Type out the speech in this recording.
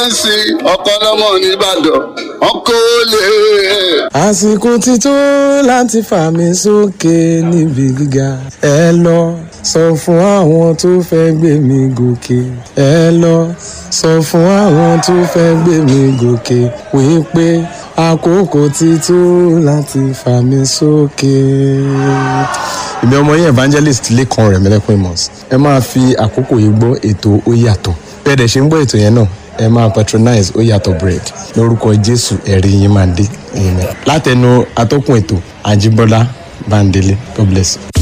fẹ́ǹsì ọkọ̀ lọ́mọ nìbàdàn ọkọ̀ olè. àsìkò ti tó láti fà mí sókè níbi gíga ẹ lọ sọ fún àwọn tó fẹ́ gbé mi gòkè ẹ lọ sọ fún àwọn tó fẹ́ gbé mi gòkè wípé àkókò ti tó láti fà mí sókè. ìmí ọmọ yín evangelist lẹ́kan rẹ̀ mẹ́lẹ́kùn amos ẹ máa fi àkókò yìí gbọ́ ètò ó yàtọ̀ bẹ́ẹ̀ dẹ̀ ṣe ń gbọ́ ètò yẹn náà ẹ máa patronize ó yàtọ̀ bread lórúkọ jésù ẹ̀rí yín máa dé amen látẹnu atọ́kùn ètò àjíbọ́lá bándélé god bless you.